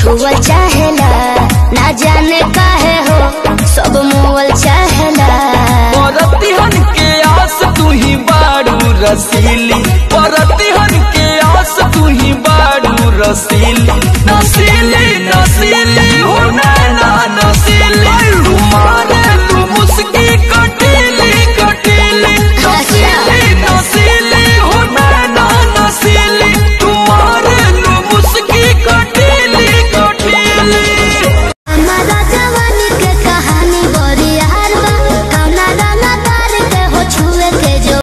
छुअल चाहेला ना जाने काहे हो सब मोवल चाहेला परतिहन के आस तू ही बाड़ू रसीली परतिहन के आस तू ही बाड़ू रसीली नसीली